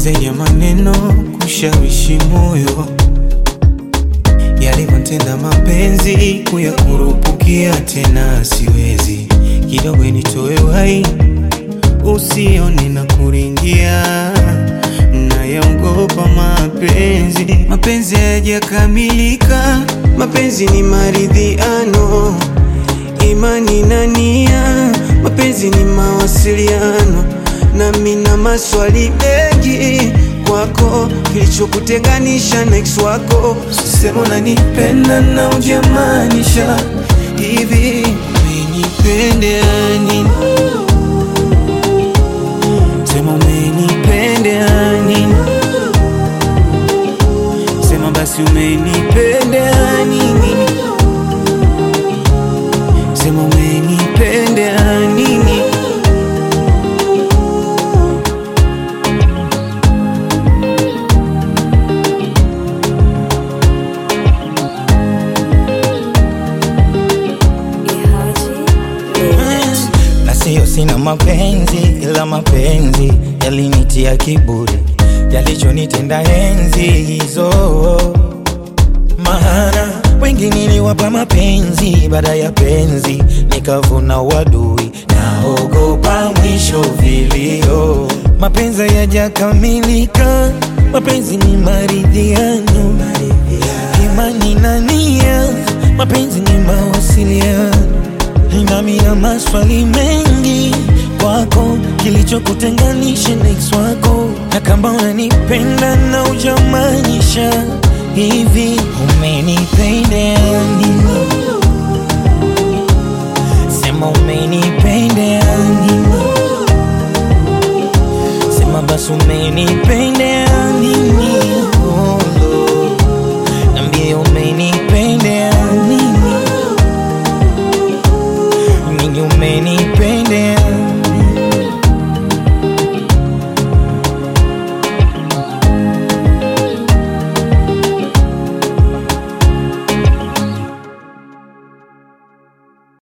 zaidi ya maneno kushawishi moyo, yalivyotenda mapenzi kuyakurupukia tena siwezi, kidogo nitoe wai usione na kuringia, nayaogopa mapenzi. Mapenzi hayajakamilika, mapenzi ni maridhiano, imani na nia, mapenzi ni mawasiliano, nami na maswali mengi kwako, kilichokutenganisha na ex wako. Sema unanipenda na ujamaanisha hivi, umenipendea nini? Sema umenipendea nini? Sema basi umenipendea nini? Sema umenipendea nini? na siyo sina mapenzi, ila mapenzi yalinitia kiburi, yalichonitenda enzi hizo. Maana wengi niliwapa mapenzi, baada ya penzi nikavuna uadui, naogopa mwisho vilio. Mapenzi hayajakamilika, mapenzi ni maridhiano, imani na nia, mapenzi ni mawasiliano nami na maswali mengi kwako, kilichokutenganisha na ex wako, na kama unanipenda na ujamaanisha hivi,